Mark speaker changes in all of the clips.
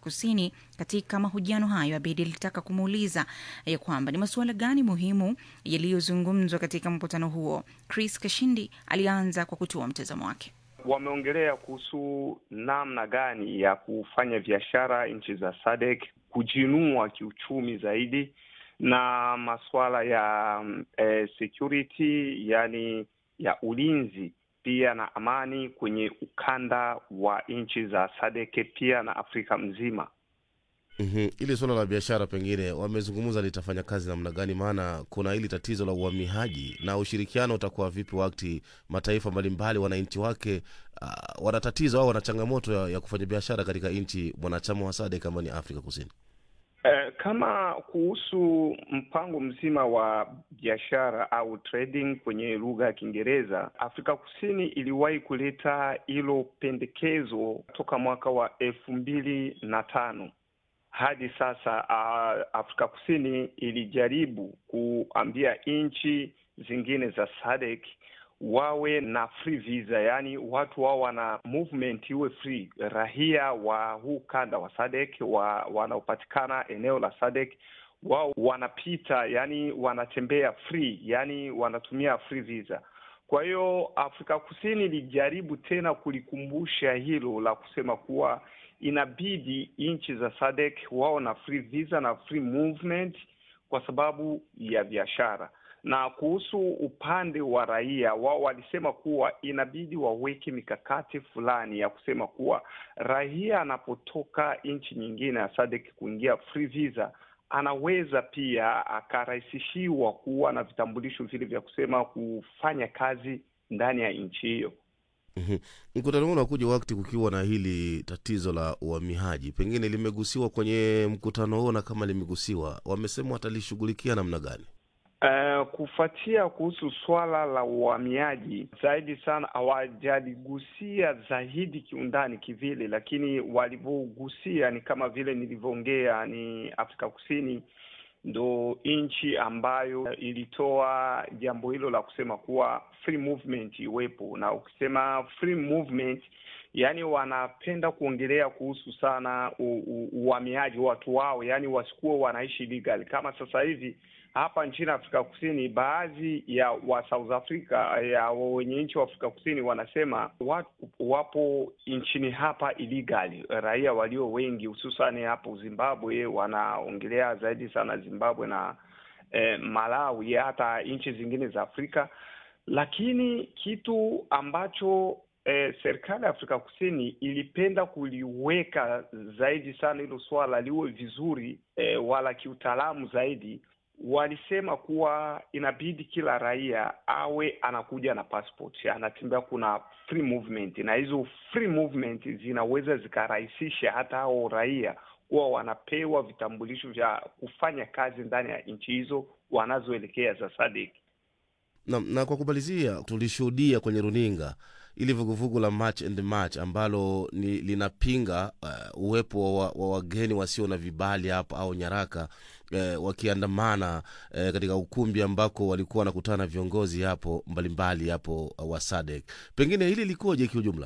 Speaker 1: Kusini. Katika mahojiano hayo, Abedi alitaka kumuuliza ya kwamba ni masuala gani muhimu yaliyozungumzwa katika mkutano huo. Chris Kashindi alianza kwa kutoa mtazamo wake.
Speaker 2: Wameongelea kuhusu namna gani ya kufanya biashara nchi za SADC kujinua kiuchumi zaidi na masuala ya eh, security yani ya ulinzi pia na amani kwenye ukanda wa nchi za SADC pia na Afrika mzima.
Speaker 3: Mm-hmm. Ili suala la biashara pengine wamezungumza litafanya kazi namna gani? Maana kuna hili tatizo la uhamiaji na ushirikiano utakuwa vipi wakati mataifa mbalimbali wananchi wake uh, wana tatizo au wana changamoto ya, ya kufanya biashara katika nchi mwanachama wa SADC kama ni Afrika Kusini.
Speaker 2: Eh, kama kuhusu mpango mzima wa biashara au trading kwenye lugha ya Kiingereza, Afrika Kusini iliwahi kuleta hilo pendekezo toka mwaka wa elfu mbili na tano hadi sasa. Uh, Afrika Kusini ilijaribu kuambia nchi zingine za SADC wawe na free visa, yaani watu wao wana movement iwe free. Raia wa huu kanda wa SADC wa, wanaopatikana eneo la SADC wao wanapita, yani wanatembea free, yani wanatumia free visa. Kwa hiyo Afrika Kusini ilijaribu tena kulikumbusha hilo la kusema kuwa inabidi nchi za SADC wao na free visa na free movement kwa sababu ya biashara na kuhusu upande wa raia wao walisema kuwa inabidi waweke mikakati fulani ya kusema kuwa raia anapotoka nchi nyingine ya SADC kuingia free visa, anaweza pia akarahisishiwa kuwa na vitambulisho vile vya kusema kufanya kazi ndani ya nchi hiyo.
Speaker 3: Mm-hmm. Mkutano huu unakuja wakati kukiwa na hili tatizo la uhamiaji, pengine limegusiwa kwenye mkutano huo, na kama limegusiwa, wamesema watalishughulikia namna gani?
Speaker 2: Uh, kufuatia kuhusu swala la uhamiaji zaidi sana hawajaligusia zaidi kiundani kivile, lakini walivyogusia ni kama vile nilivyoongea, ni Afrika Kusini ndo nchi ambayo ilitoa jambo hilo la kusema kuwa free movement iwepo, na ukisema free movement yani wanapenda kuongelea kuhusu sana uhamiaji watu wao, yani wasikuwa wanaishi legal kama sasa hivi hapa nchini Afrika Kusini, baadhi ya wa South Africa ya wenye nchi wa Afrika Kusini wanasema watu wapo nchini hapa illegal, raia walio wengi hususani hapo Zimbabwe, wanaongelea zaidi sana Zimbabwe na eh, Malawi, hata nchi zingine za Afrika. Lakini kitu ambacho eh, serikali ya Afrika Kusini ilipenda kuliweka zaidi sana hilo swala liwe vizuri eh, wala kiutaalamu zaidi walisema kuwa inabidi kila raia awe anakuja na passport, anatembea, kuna free movement, na hizo free movement zinaweza zikarahisisha hata hao raia kuwa wanapewa vitambulisho vya kufanya kazi ndani ya nchi hizo wanazoelekea za SADC.
Speaker 3: Na, na kwa kumalizia, tulishuhudia kwenye runinga ili vuguvugu la March and March ambalo ni linapinga uh, uwepo wa, wa wageni wasio na vibali hapa au nyaraka uh, wakiandamana uh, katika ukumbi ambako walikuwa wanakutana na viongozi hapo mbalimbali hapo uh, wa SADC. Pengine hili likoje kiujumla?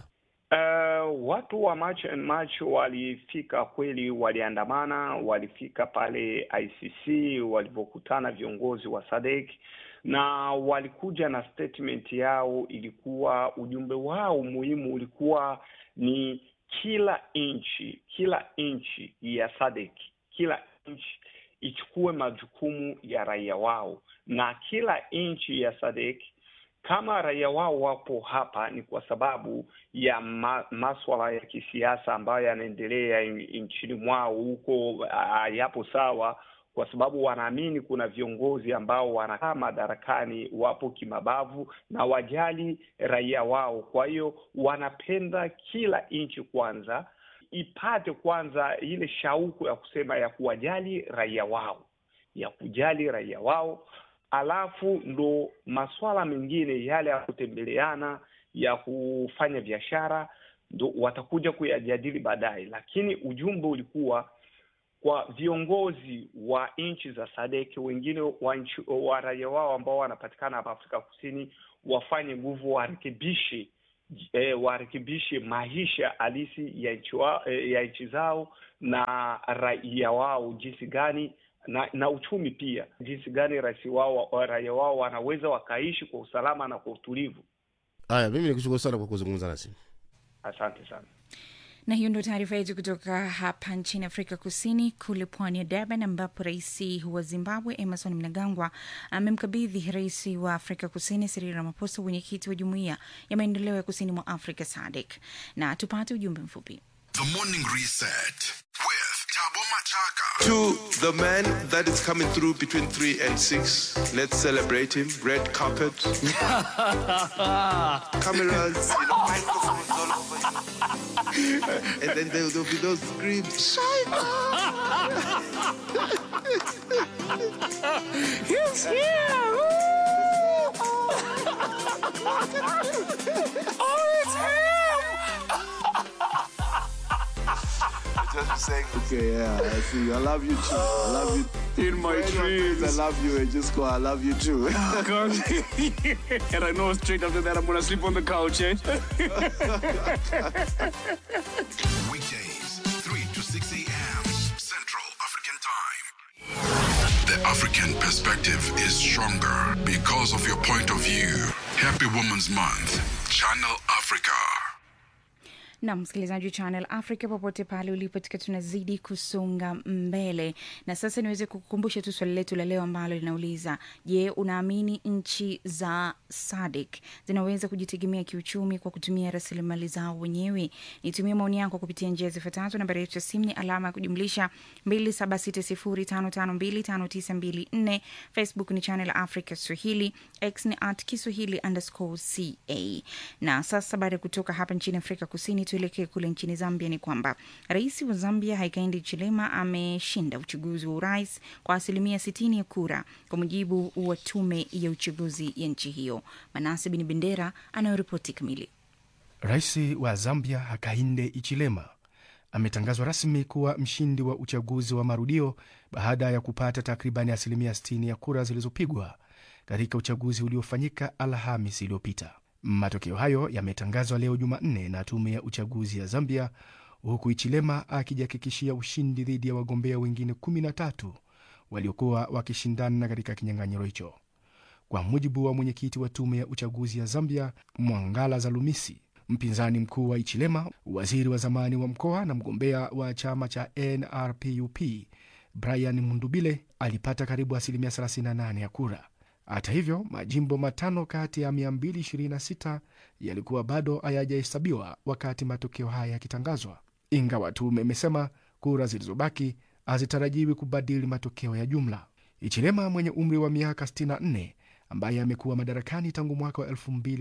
Speaker 2: Uh, watu wa March and March walifika kweli, waliandamana, walifika pale ICC walivyokutana viongozi wa SADC na walikuja na statement yao. Ilikuwa ujumbe wao muhimu ulikuwa ni kila nchi, kila nchi ya SADC, kila nchi ichukue majukumu ya raia wao, na kila nchi ya SADC kama raia wao wapo hapa ni kwa sababu ya ma, maswala ya kisiasa ambayo yanaendelea nchini mwao huko, yapo sawa kwa sababu wanaamini kuna viongozi ambao wanakaa madarakani wapo kimabavu na wajali raia wao. Kwa hiyo wanapenda kila nchi kwanza ipate kwanza ile shauku ya kusema ya kuwajali raia wao, ya kujali raia wao, alafu ndo maswala mengine yale ya kutembeleana, ya kufanya biashara, ndo watakuja kuyajadili baadaye, lakini ujumbe ulikuwa kwa viongozi wa nchi za SADC wengine wa, nchi, wa raia wao ambao wanapatikana hapa Afrika Kusini wafanye nguvu, warekebishe e, warekebishe maisha halisi ya nchi wa, e, ya nchi zao na raia wao jinsi gani na, na uchumi pia jinsi gani rais wao raia wao wanaweza wakaishi kwa usalama na kwa utulivu.
Speaker 3: Haya, mimi nikushukuru sana kwa kuzungumza nasi.
Speaker 2: Asante sana.
Speaker 1: na hiyo ndo taarifa yetu kutoka hapa nchini Afrika Kusini, kule pwani ya Durban, ambapo rais wa Zimbabwe Emerson Mnangagwa amemkabidhi rais wa Afrika Kusini Cyril Ramaphosa wenyekiti wa jumuiya ya maendeleo ya kusini mwa Afrika SADC. Na tupate ujumbe mfupi.
Speaker 4: The Morning Reset with Tabo Machaka.
Speaker 5: To the man that is coming through between 3 and 6, let's celebrate him. Red carpet. Cameras, you know, microphones all over. and then there will be those screams.
Speaker 6: He's here! oh, it's him!
Speaker 5: Just be saying, okay, yeah, I see you. I love you too. I love you.
Speaker 6: In my
Speaker 5: Anyone
Speaker 6: dreams.
Speaker 5: says I love you and just go, I love you too.
Speaker 6: God. and I know straight after that I'm gonna sleep on the couch, eh?
Speaker 4: Weekdays, 3 to 6 a.m. Central African Time. The African perspective is stronger because of your point of view. Happy Women's Month. Channel Africa.
Speaker 1: na msikilizaji wa Channel Africa popote pale ulipo, tukiwa tunazidi kusonga mbele, na sasa niweze kukukumbusha tu swali letu la leo ambalo linauliza: Je, unaamini nchi za SADC zinaweza kujitegemea kiuchumi kwa kutumia rasilimali zao wenyewe? Nitumie maoni yako kupitia njia zifuatazo. Nambari yetu ya simu ni alama ya kujumlisha 2760552594. Facebook ni Channel Africa Swahili, X ni at Kiswahili underscore ca. Na sasa baada ya kutoka hapa nchini Afrika Kusini, tuelekee kule nchini Zambia. Ni kwamba rais wa Zambia Hakainde Hichilema ameshinda uchaguzi wa urais kwa asilimia 60 ya kura, kwa mujibu wa tume ya uchaguzi ya nchi hiyo. Manase Bin Bendera anayoripoti kamili.
Speaker 7: Rais wa Zambia Hakainde Ichilema ametangazwa rasmi kuwa mshindi wa uchaguzi wa marudio baada ya kupata takribani asilimia 60 ya kura zilizopigwa katika uchaguzi uliofanyika Alhamis iliyopita. Matokeo hayo yametangazwa leo Jumanne na tume ya uchaguzi ya Zambia, huku Ichilema akijihakikishia ushindi dhidi ya wagombea wengine 13 waliokuwa wakishindana katika kinyang'anyiro hicho. Kwa mujibu wa mwenyekiti wa tume ya uchaguzi ya Zambia, Mwangala Zalumisi, mpinzani mkuu wa Ichilema, waziri wa zamani wa mkoa na mgombea wa chama cha NRPUP Brian Mundubile alipata karibu asilimia 38 ya kura. Hata hivyo, majimbo matano kati ya 226 yalikuwa bado hayajahesabiwa wakati matokeo haya yakitangazwa, ingawa tume imesema kura zilizobaki hazitarajiwi kubadili matokeo ya jumla. Ichilema mwenye umri wa miaka 64 ambaye amekuwa madarakani tangu mwaka wa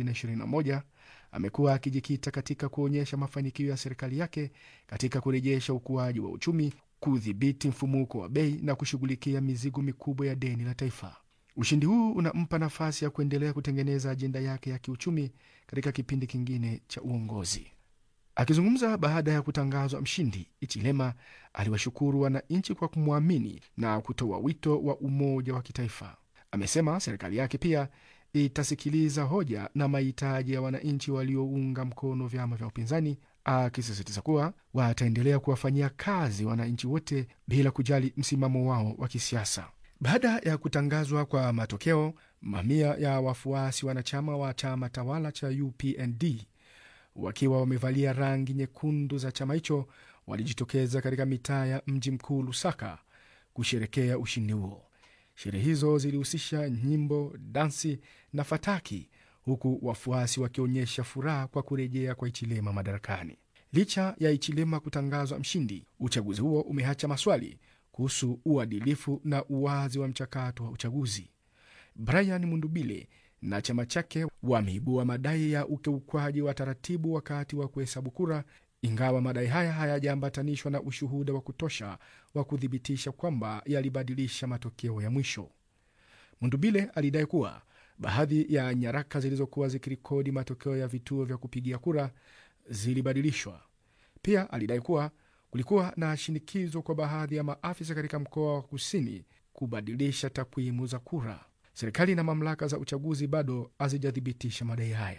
Speaker 7: 2021 amekuwa akijikita katika kuonyesha mafanikio ya serikali yake katika kurejesha ukuaji wa uchumi, kudhibiti mfumuko wa bei na kushughulikia mizigo mikubwa ya deni la taifa. Ushindi huu unampa nafasi ya kuendelea kutengeneza ajenda yake ya kiuchumi katika kipindi kingine cha uongozi. Akizungumza baada ya kutangazwa mshindi, Ichilema aliwashukuru wananchi kwa kumwamini na kutoa wito wa umoja wa kitaifa. Amesema serikali yake pia itasikiliza hoja na mahitaji ya wananchi waliounga mkono vyama vya upinzani, akisisitiza kuwa wataendelea kuwafanyia kazi wananchi wote bila kujali msimamo wao wa kisiasa. Baada ya kutangazwa kwa matokeo, mamia ya wafuasi wanachama wa chama tawala cha UPND wakiwa wamevalia rangi nyekundu za chama hicho walijitokeza katika mitaa ya mji mkuu Lusaka kusherekea ushindi huo. Sherehe hizo zilihusisha nyimbo, dansi na fataki, huku wafuasi wakionyesha furaha kwa kurejea kwa Ichilema madarakani. Licha ya Ichilema kutangazwa mshindi, uchaguzi huo umeacha maswali kuhusu uadilifu na uwazi wa mchakato wa uchaguzi. Brian Mundubile na chama chake wameibua madai ya ukiukwaji wa taratibu wakati wa kuhesabu kura, ingawa madai haya hayajaambatanishwa na ushuhuda wa kutosha wa kuthibitisha kwamba yalibadilisha matokeo ya mwisho. Mundubile alidai kuwa baadhi ya nyaraka zilizokuwa zikirekodi matokeo ya vituo vya kupigia kura zilibadilishwa. Pia alidai kuwa kulikuwa na shinikizo kwa baadhi ya maafisa katika mkoa wa kusini kubadilisha takwimu za kura. Serikali na mamlaka za uchaguzi bado hazijathibitisha madai haya.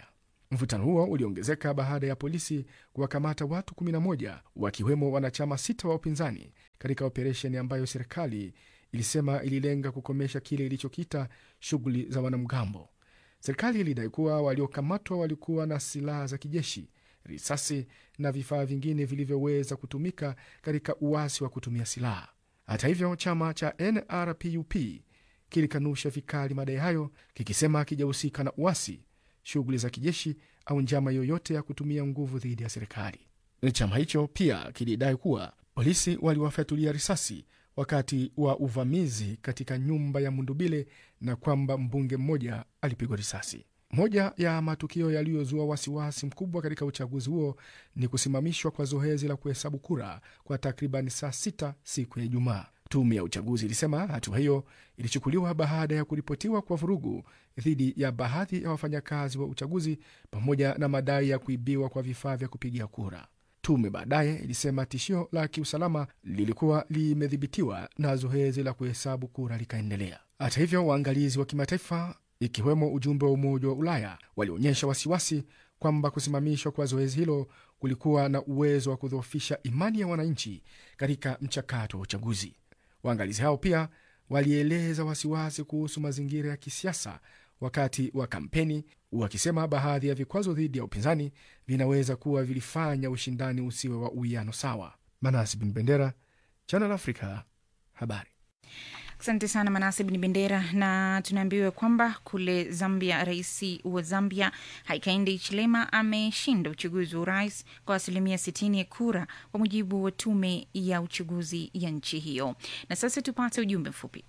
Speaker 7: Mvutano huo uliongezeka baada ya polisi kuwakamata watu 11 wakiwemo wanachama sita wa upinzani katika operesheni ambayo serikali ilisema ililenga kukomesha kile ilichokita shughuli za wanamgambo. Serikali ilidai kuwa waliokamatwa walikuwa na silaha za kijeshi, risasi na vifaa vingine vilivyoweza kutumika katika uasi wa kutumia silaha. Hata hivyo, chama cha NRPUP kilikanusha vikali madai hayo, kikisema hakijahusika na uasi, shughuli za kijeshi au njama yoyote ya kutumia nguvu dhidi ya serikali. Chama hicho pia kilidai kuwa polisi waliwafyatulia risasi wakati wa uvamizi katika nyumba ya Mundubile na kwamba mbunge mmoja alipigwa risasi. Moja ya matukio yaliyozua wasiwasi mkubwa katika uchaguzi huo ni kusimamishwa kwa zoezi la kuhesabu kura kwa takriban saa sita siku ya Ijumaa. Tume ya uchaguzi ilisema hatua hiyo ilichukuliwa baada ya kuripotiwa kwa vurugu dhidi ya baadhi ya wafanyakazi wa uchaguzi pamoja na madai ya kuibiwa kwa vifaa vya kupigia kura. Tume baadaye ilisema tishio la kiusalama lilikuwa limedhibitiwa na zoezi la kuhesabu kura likaendelea. Hata hivyo, waangalizi wa kimataifa ikiwemo ujumbe wa Umoja wa Ulaya walionyesha wasiwasi kwamba kusimamishwa kwa zoezi hilo kulikuwa na uwezo wa kudhoofisha imani ya wananchi katika mchakato wa uchaguzi. Waangalizi hao pia walieleza wasiwasi kuhusu mazingira ya kisiasa wakati wa kampeni, wakisema baadhi ya vikwazo dhidi ya upinzani vinaweza kuwa vilifanya ushindani usiwe wa uwiano sawa. Manasi Bin Bendera, Channel Africa, habari.
Speaker 1: Asante sana Manase Bin Bendera. Na tunaambiwa kwamba kule Zambia, rais wa Zambia Hakainde Hichilema ameshinda uchaguzi wa urais kwa asilimia 60 ya kura, kwa mujibu wa tume ya uchaguzi ya nchi hiyo. Na sasa tupate ujumbe mfupi.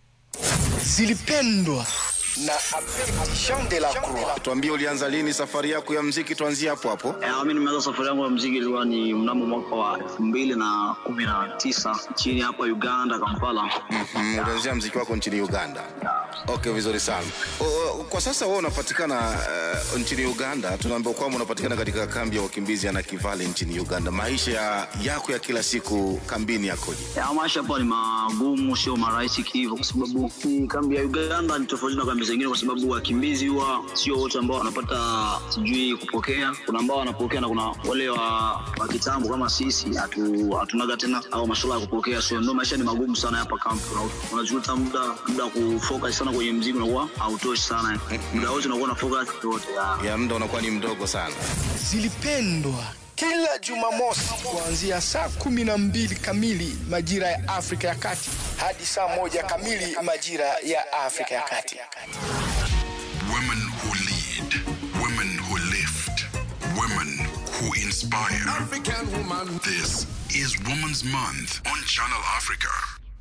Speaker 8: zilipendwa na Abedi Jean de la Croix.
Speaker 9: Tuambie, ulianza lini safari yako ya mziki? Tuanzie hapo hapo.
Speaker 10: Eh, mi nimeanza safari yangu ya mziki ilikuwa ni mnamo mwaka wa elfu mbili na kumi na tisa nchini hapa Uganda, Kampala.
Speaker 9: Mm, ulianzia mziki wako nchini Uganda. Okay, vizuri sana. O, o, kwa sasa wewe unapatikana uh, nchini Uganda. Tunaambiwa kwamba unapatikana katika kambi ya wakimbizi ya Nakivale nchini Uganda. Maisha ya, yako ya kila siku kambini yakoje?
Speaker 10: Ya, maisha hapa ni magumu, sio marahisi kihivyo, kwa sababu hii kambi ya Uganda ni tofauti na kambi zingine, kwa sababu wakimbizi huwa sio wote ambao wanapata sijui kupokea. Kuna ambao wanapokea na kuna wale wa, wa kitambo kama sisi hatu, hatunaga tena au masuala ya kupokea, so ndio maisha ni magumu sana hapa kambi. Una- Unajuta muda muda wa kufocus sana kwenye mziki unakuwa hautoshi sana, muda wote unakuwa na focus yote
Speaker 9: Ya muda unakuwa ni mdogo sana.
Speaker 8: Zilipendwa kila Jumamosi kuanzia saa kumi na mbili kamili majira ya Afrika ya Kati hadi saa moja kamili majira ya Afrika ya Kati.
Speaker 4: Women who lead, women who lift, women who inspire. African woman. This is Women's Month on Channel Africa.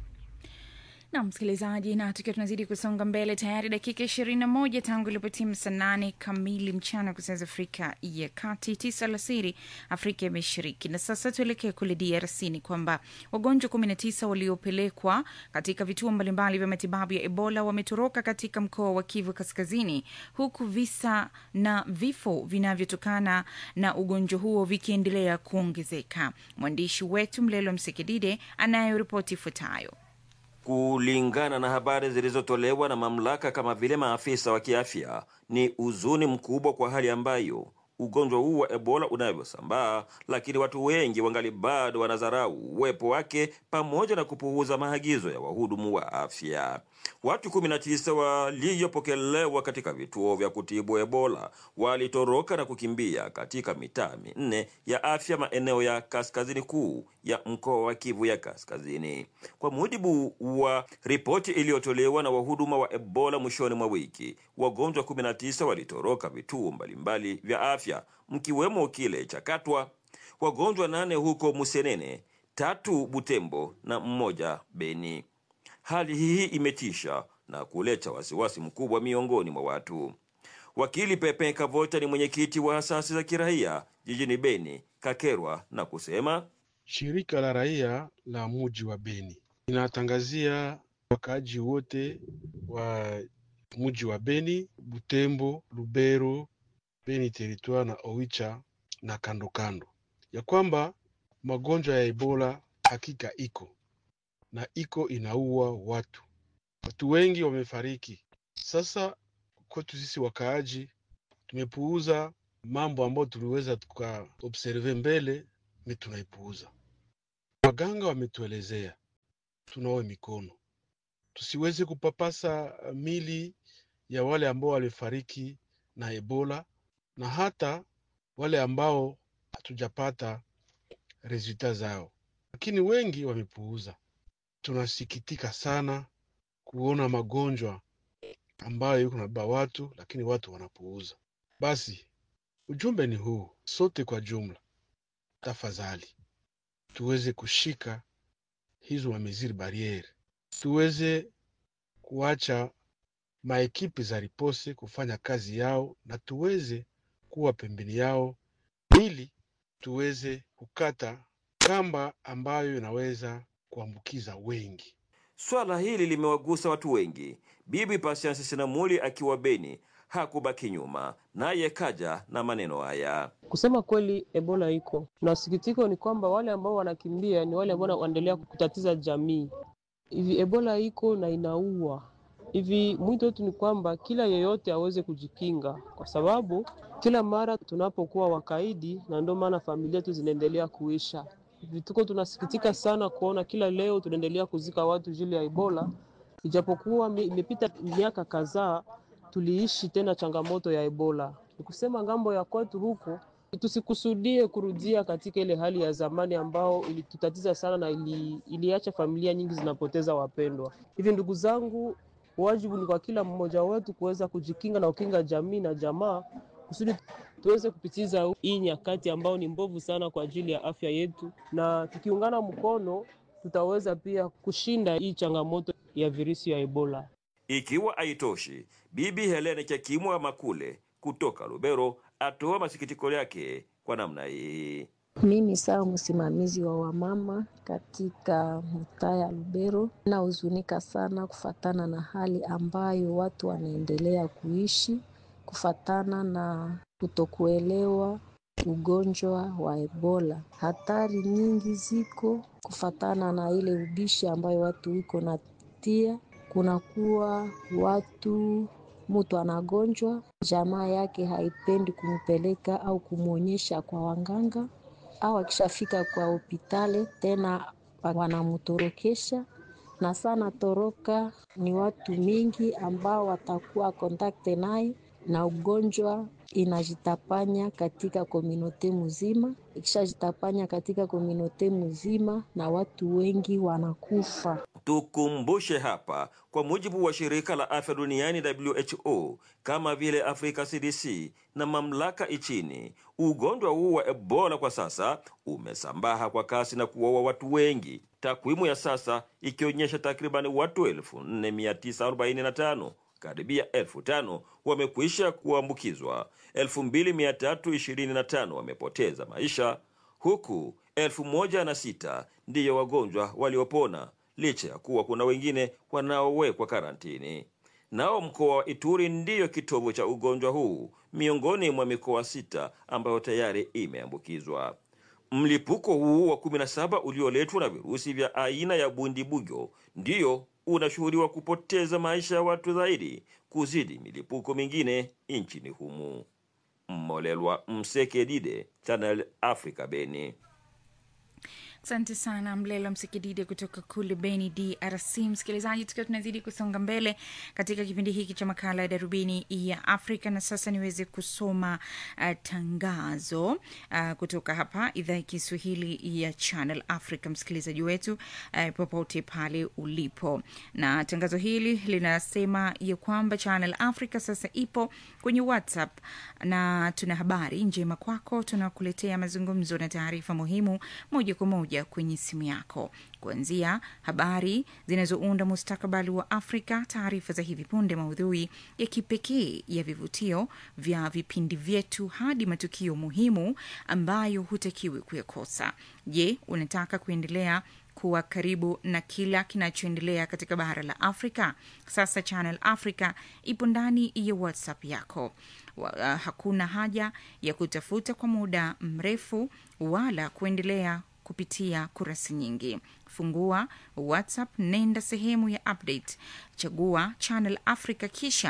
Speaker 1: na msikilizaji, na tukiwa tunazidi kusonga mbele, tayari dakika ishirini na moja tangu ilipotimu saa nane kamili mchana kwa saa za Afrika ya Kati, tisa alasiri Afrika ya Mashariki. Na sasa tuelekee kule DRC. Ni kwamba wagonjwa kumi na tisa waliopelekwa katika vituo mbalimbali vya matibabu ya Ebola wametoroka katika mkoa wa Kivu Kaskazini, huku visa na vifo vinavyotokana na ugonjwa huo vikiendelea kuongezeka. Mwandishi wetu Mlelo Msekidide anayo ripoti ifuatayo.
Speaker 11: Kulingana na habari zilizotolewa na mamlaka kama vile maafisa wa kiafya, ni huzuni mkubwa kwa hali ambayo ugonjwa huu wa Ebola unavyosambaa, lakini watu wengi wangali bado wanadharau uwepo wake pamoja na kupuuza maagizo ya wahudumu wa afya. Watu 19 waliopokelewa katika vituo vya kutibu Ebola walitoroka na kukimbia katika mitaa minne ya afya maeneo ya kaskazini kuu ya mkoa wa Kivu ya Kaskazini, kwa mujibu wa ripoti iliyotolewa na wahuduma wa Ebola mwishoni mwa wiki. Wagonjwa 19 walitoroka vituo mbalimbali vya afya mkiwemo kile cha Katwa, wagonjwa nane huko Musenene, tatu Butembo na mmoja Beni. Hali hii imetisha na kuleta wasiwasi mkubwa miongoni mwa watu. Wakili Pepe Kavota ni mwenyekiti wa asasi za kiraia jijini Beni, Kakerwa, na kusema
Speaker 12: Shirika la raia la muji wa Beni linatangazia wakaaji wote wa muji wa Beni, Butembo, Lubero, Beni Territoire na Oicha na kando kando ya kwamba magonjwa ya Ebola hakika iko na iko inaua watu. Watu wengi wamefariki. Sasa kwetu sisi wakaaji tumepuuza mambo ambayo tuliweza tukaobserve mbele mi tunaipuuza. Waganga wametuelezea tunawe mikono, tusiweze kupapasa mili ya wale ambao walifariki na Ebola na hata wale ambao hatujapata resulta zao, lakini wengi wamepuuza. Tunasikitika sana kuona magonjwa ambayo yuko nabeba watu, lakini watu wanapuuza. Basi ujumbe ni huu, sote kwa jumla, tafadhali tuweze kushika hizo mameziri bariere, tuweze kuacha maekipi za ripose kufanya kazi yao na tuweze kuwa pembeni yao ili tuweze kukata kamba ambayo inaweza kuambukiza wengi.
Speaker 11: Swala hili limewagusa watu wengi. Bibi Patience Sinamuli akiwa Beni hakubaki nyuma, naye kaja na maneno haya.
Speaker 13: Kusema kweli, Ebola iko na sikitiko ni kwamba wale ambao wanakimbia ni wale ambao wanaendelea kutatiza jamii. Hivi Ebola iko na inaua hivi. Mwito wetu ni kwamba kila yeyote aweze kujikinga, kwa sababu kila mara tunapokuwa wakaidi, na ndio maana familia tu zinaendelea kuisha. Hivi tuko tunasikitika sana kuona kila leo tunaendelea kuzika watu jili ya Ebola, ijapokuwa mi- imepita miaka kadhaa tuliishi tena changamoto ya Ebola. Ni kusema ngambo ya kwetu huku tusikusudie kurudia katika ile hali ya zamani ambao ilitutatiza sana na ili, iliacha familia nyingi zinapoteza wapendwa. Hivi ndugu zangu, wajibu ni kwa kila mmoja wetu kuweza kujikinga na kukinga jamii na jamaa kusudi tuweze kupitiza hii nyakati ambao ni mbovu sana kwa ajili ya afya yetu, na tukiungana mkono tutaweza pia kushinda hii changamoto ya virusi ya Ebola.
Speaker 11: Ikiwa haitoshi, Bibi Helene Chakimwa Makule kutoka Lubero atoa masikitiko yake kwa namna hii.
Speaker 14: Mimi sawa msimamizi wa wamama katika mtaa ya Lubero, nahuzunika sana kufatana na hali ambayo watu wanaendelea kuishi kufatana na kutokuelewa ugonjwa wa Ebola. Hatari nyingi ziko kufatana na ile ubishi ambayo watu iko natia, kunakuwa watu mtu anagonjwa, jamaa yake haipendi kumpeleka au kumwonyesha kwa wanganga, au akishafika kwa hospitali tena wanamtorokesha na sana toroka. Ni watu mingi ambao watakuwa kontakte naye na ugonjwa inajitapanya katika komunote mzima. Ikishajitapanya katika komunote mzima, na watu wengi wanakufa.
Speaker 11: Tukumbushe hapa, kwa mujibu wa shirika la afya duniani WHO, kama vile Afrika CDC na mamlaka nchini, ugonjwa huu wa Ebola kwa sasa umesambaha kwa kasi na kuwaua watu wengi, takwimu ya sasa ikionyesha takribani watu 4945 karibia elfu tano wamekwisha kuambukizwa, 2325 wamepoteza maisha, huku elfu moja na sita ndiyo wagonjwa waliopona licha ya kuwa kuna wengine wanaowekwa karantini. Nao mkoa wa Ituri ndiyo kitovu cha ugonjwa huu miongoni mwa mikoa sita ambayo tayari imeambukizwa. Mlipuko huu wa 17 ulioletwa na virusi vya aina ya bundibugyo ndiyo unashuhudiwa kupoteza maisha ya watu zaidi kuzidi milipuko mingine nchini humu. Mmolelwa Msekedide, Channel Africa, Beni.
Speaker 1: Asante sana Mlelo Msikidide kutoka kule Beni, DRC. Msikilizaji, tukiwa tunazidi kusonga mbele katika kipindi hiki cha makala ya Darubini ya Afrika, na sasa niweze kusoma uh, tangazo uh, kutoka hapa idhaa ya Kiswahili ya Channel Africa, msikilizaji wetu uh, popote pale ulipo, na tangazo hili linasema ya kwamba Channel Africa sasa ipo kwenye WhatsApp na tuna habari njema kwako. Tunakuletea mazungumzo na taarifa muhimu moja kwa moja kwenye simu yako, kuanzia habari zinazounda mustakabali wa Afrika, taarifa za hivi punde, maudhui ya kipekee ya vivutio vya vipindi vyetu, hadi matukio muhimu ambayo hutakiwi kuyakosa. Je, unataka kuendelea kuwa karibu na kila kinachoendelea katika bara la Afrika? Sasa Channel Africa ipo ndani ya WhatsApp yako. Wa, uh, hakuna haja ya kutafuta kwa muda mrefu wala kuendelea kupitia kurasa nyingi. Fungua WhatsApp, nenda sehemu ya update, chagua Channel Africa, kisha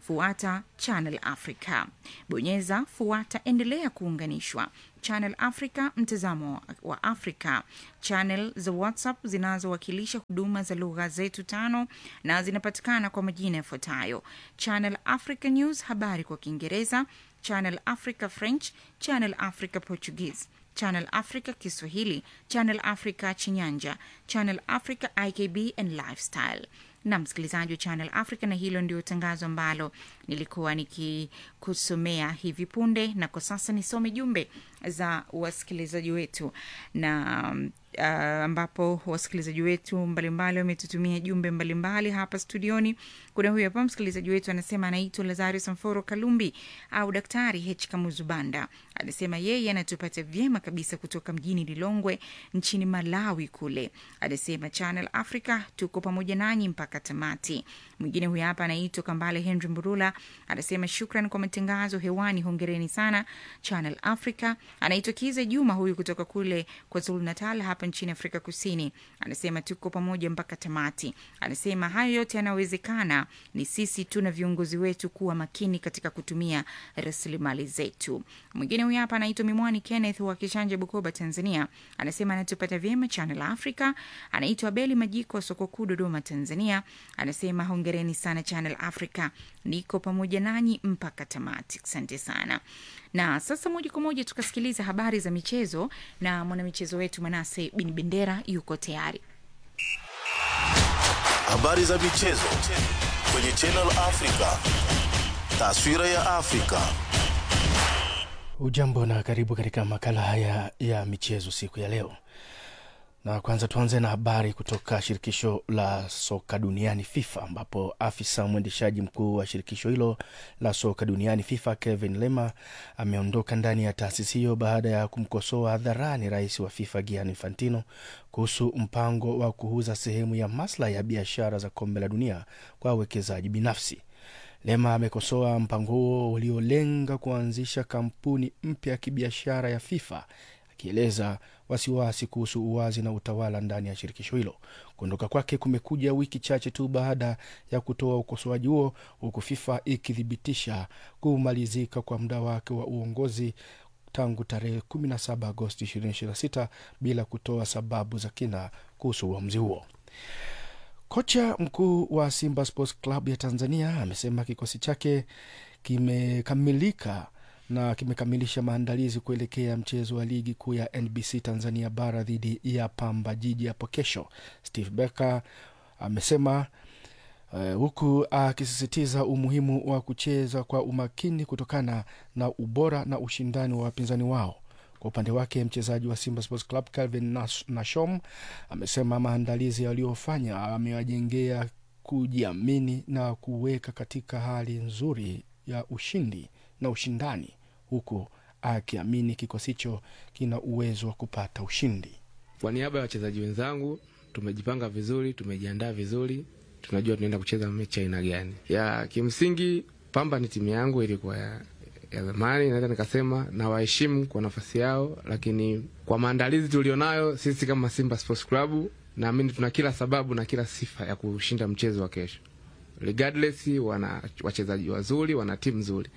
Speaker 1: fuata Channel Africa, bonyeza fuata, endelea kuunganishwa Channel Africa, mtazamo wa Afrika, channel za WhatsApp zinazowakilisha huduma za lugha zetu tano na zinapatikana kwa majina yafuatayo: Channel Africa News, habari kwa Kiingereza, Channel Africa French, Channel Africa Portuguese, Channel Africa Kiswahili, Channel Africa Chinyanja, Channel Africa IKB and Lifestyle na msikilizaji wa Channel Africa, na hilo ndio tangazo ambalo nilikuwa nikikusomea hivi punde, na kwa sasa nisome jumbe za wasikilizaji wetu na uh, ambapo wasikilizaji wetu mbalimbali wametutumia jumbe mbalimbali hapa studioni. Kuna huyu hapa msikilizaji wetu anasema anaitwa Lazario Samforo Kalumbi au Daktari H Kamuzubanda, anasema yeye anatupata vyema kabisa kutoka mjini Lilongwe nchini Malawi kule. Anasema Channel Africa tuko pamoja nanyi mpaka tamati. Mwingine huyu hapa anaitwa Kambale Henry Mburula, anasema shukran kwa matangazo hewani, hongereni sana Channel Africa. Anaitwa Kiza Juma huyu kutoka kule kwa Zulu Natal hapa nchini Afrika Kusini, anasema tuko pamoja mpaka tamati. Anasema hayo yote yanawezekana ni sisi tu na viongozi wetu kuwa makini katika kutumia rasilimali zetu. Mwingine huyu hapa anaitwa Mimwani Kenneth wa Kishanje, Bukoba, Tanzania, anasema anatupata vyema Channel Africa. Anaitwa Beli Majiko wa soko kuu Dodoma, Tanzania, anasema hongereni sana Channel Africa, niko pamoja nanyi mpaka tamati. Asante sana. Na sasa moja kwa moja tukasikiliza habari za michezo na mwanamichezo wetu Manase Bin Bendera yuko tayari.
Speaker 15: Habari za michezo kwenye Channel Africa. Taswira ya Afrika.
Speaker 7: Ujambo na karibu katika makala haya ya michezo siku ya leo, na kwanza tuanze na habari kutoka shirikisho la soka duniani FIFA, ambapo afisa mwendeshaji mkuu wa shirikisho hilo la soka duniani FIFA Kevin Lema ameondoka ndani ya taasisi hiyo baada ya kumkosoa hadharani rais wa FIFA Gianni Infantino kuhusu mpango wa kuuza sehemu ya maslahi ya biashara za kombe la dunia kwa wawekezaji binafsi. Lema amekosoa mpango huo uliolenga kuanzisha kampuni mpya ya kibiashara ya FIFA akieleza wasiwasi kuhusu uwazi na utawala ndani ya shirikisho hilo. Kuondoka kwake kumekuja wiki chache tu baada ya kutoa ukosoaji huo, huku FIFA ikithibitisha kumalizika kwa muda wake wa uongozi tangu tarehe 17 Agosti 2026 bila kutoa sababu za kina kuhusu uamuzi huo. Kocha mkuu wa Simba Sports Club ya Tanzania amesema kikosi chake kimekamilika na kimekamilisha maandalizi kuelekea mchezo wa ligi kuu ya NBC Tanzania bara dhidi ya Pamba Jiji hapo kesho. Steve Becker amesema uh, huku akisisitiza umuhimu wa kucheza kwa umakini kutokana na ubora na ushindani wa wapinzani wao. Kwa upande wake mchezaji wa Simba Sports Club Calvin Nashom amesema maandalizi yaliyofanya amewajengea kujiamini na kuweka katika hali nzuri ya ushindi na ushindani, huku akiamini kikosi hicho kina uwezo wa kupata ushindi.
Speaker 16: Kwa niaba ya wachezaji wenzangu, tumejipanga vizuri, tumejiandaa vizuri, tunajua tunaenda kucheza mechi aina gani. Ya kimsingi, Pamba ni timu yangu, ilikuwa ya ya zamani, naweza nikasema na waheshimu kwa nafasi yao, lakini kwa maandalizi tulionayo sisi kama Simba Sports Club, naamini tuna kila sababu na kila sifa ya kushinda mchezo wa kesho. Regardless, wana wachezaji wazuri, wana timu nzuri.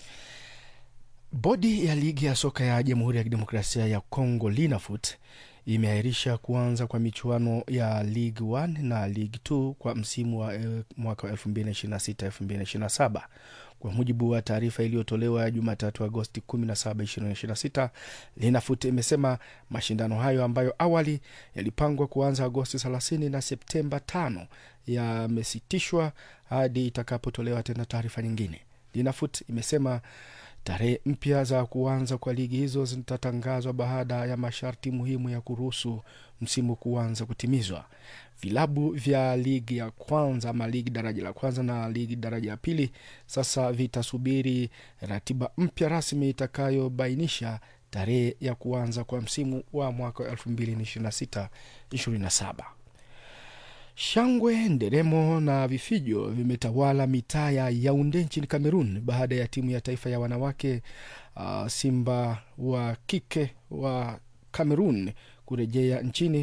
Speaker 7: Bodi ya ligi ya soka ya Jamhuri ya Kidemokrasia ya Kongo Linafoot imeahirisha kuanza kwa michuano ya League 1 na League 2 kwa msimu wa eh, mwaka wa 2026-2027 kwa mujibu wa taarifa iliyotolewa Jumatatu Agosti 17, 2026, Linafoot imesema mashindano hayo ambayo awali yalipangwa kuanza Agosti 30 na Septemba 5 yamesitishwa hadi itakapotolewa tena taarifa nyingine. Linafoot imesema tarehe mpya za kuanza kwa ligi hizo zitatangazwa baada ya masharti muhimu ya kuruhusu msimu kuanza kutimizwa. Vilabu vya ligi ya kwanza ama ligi daraja la kwanza na ligi daraja la pili sasa vitasubiri ratiba mpya rasmi itakayobainisha tarehe ya kuanza kwa msimu wa mwaka wa 2026 27. Shangwe, nderemo na vifijo vimetawala mitaa ya Yaunde nchini Kamerun baada ya timu ya taifa ya wanawake uh, Simba wa kike wa Kamerun kurejea nchini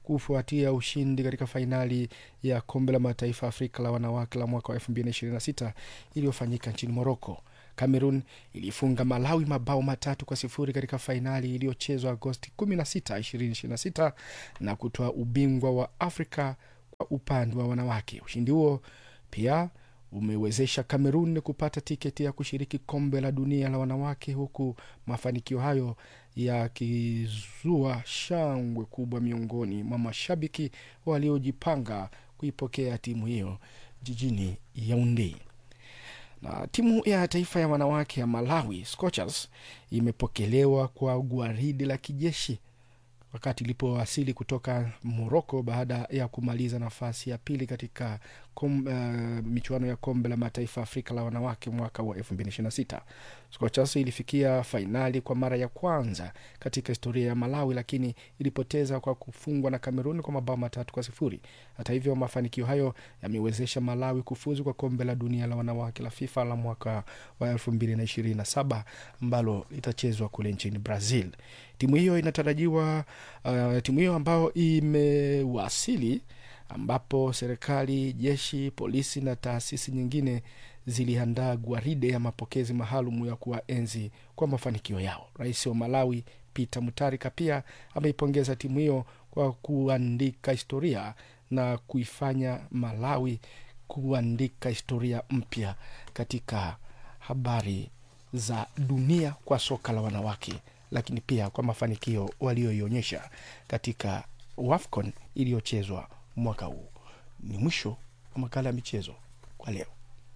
Speaker 7: kufuatia ushindi katika fainali ya kombe la mataifa Afrika la wanawake la mwaka wa 2026 iliyofanyika nchini Moroko. Cameroon ilifunga Malawi mabao matatu kwa sifuri katika fainali iliyochezwa Agosti 16, 2026 na kutoa ubingwa wa Afrika kwa upande wa wanawake. Ushindi huo pia umewezesha Cameroon kupata tiketi ya kushiriki kombe la dunia la wanawake, huku mafanikio hayo yakizua shangwe kubwa miongoni mwa mashabiki waliojipanga kuipokea timu hiyo jijini Yaounde na timu ya taifa ya wanawake ya Malawi Scorchers imepokelewa kwa gwaridi la kijeshi wakati ilipowasili kutoka Moroko baada ya kumaliza nafasi ya pili katika kom, uh, michuano ya kombe la mataifa Afrika la wanawake mwaka wa 2026. Scorchers ilifikia fainali kwa mara ya kwanza katika historia ya Malawi, lakini ilipoteza kwa kufungwa na Kameruni kwa mabao matatu kwa sifuri. Hata hivyo, mafanikio hayo yamewezesha Malawi kufuzu kwa kombe la dunia la wanawake la FIFA la mwaka wa 2027 ambalo litachezwa kule nchini Brazil. Timu hiyo inatarajiwa uh, timu hiyo ambayo imewasili ambapo serikali, jeshi, polisi na taasisi nyingine ziliandaa gwaride ya mapokezi maalum ya kuwaenzi kwa mafanikio yao. Rais wa Malawi Peter Mutharika pia ameipongeza timu hiyo kwa kuandika historia na kuifanya Malawi kuandika historia mpya katika habari za dunia kwa soka la wanawake, lakini pia kwa mafanikio walioionyesha katika WAFCON iliyochezwa mwaka huu. Ni mwisho wa makala ya michezo kwa leo.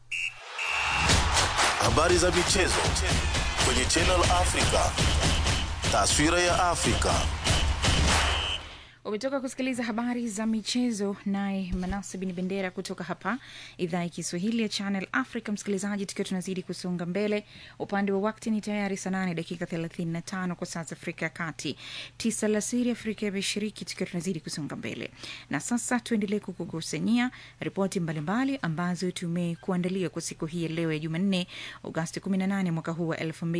Speaker 15: Habari za michezo kwenye Channel Africa. Taswira ya Afrika.
Speaker 1: umetoka kusikiliza habari za michezo naye manase bin bendera kutoka hapa idhaa ya kiswahili ya channel africa msikilizaji tukiwa tunazidi kusonga mbele upande wa wakti ni tayari saa nane dakika 35 kwa saa za afrika ya kati tisa lasiri afrika ya mashariki tukiwa tunazidi kusonga mbele na sasa tuendelee kukukusanyia ripoti mbalimbali ambazo tumekuandalia kwa siku hii ya leo ya jumanne agosti 18 mwaka huu wa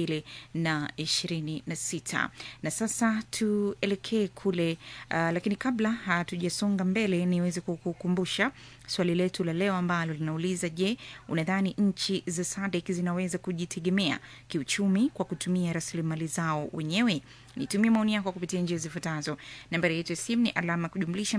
Speaker 1: 2026 na sasa tuelekee kule uh, lakini kabla hatujasonga mbele niweze kukukumbusha swali letu la leo ambalo linauliza je unadhani nchi za sadek zinaweza kujitegemea kiuchumi kwa kutumia rasilimali zao wenyewe nitumie maoni yako kupitia njia zifuatazo nambari yetu ya simu ni alama ya kujumlisha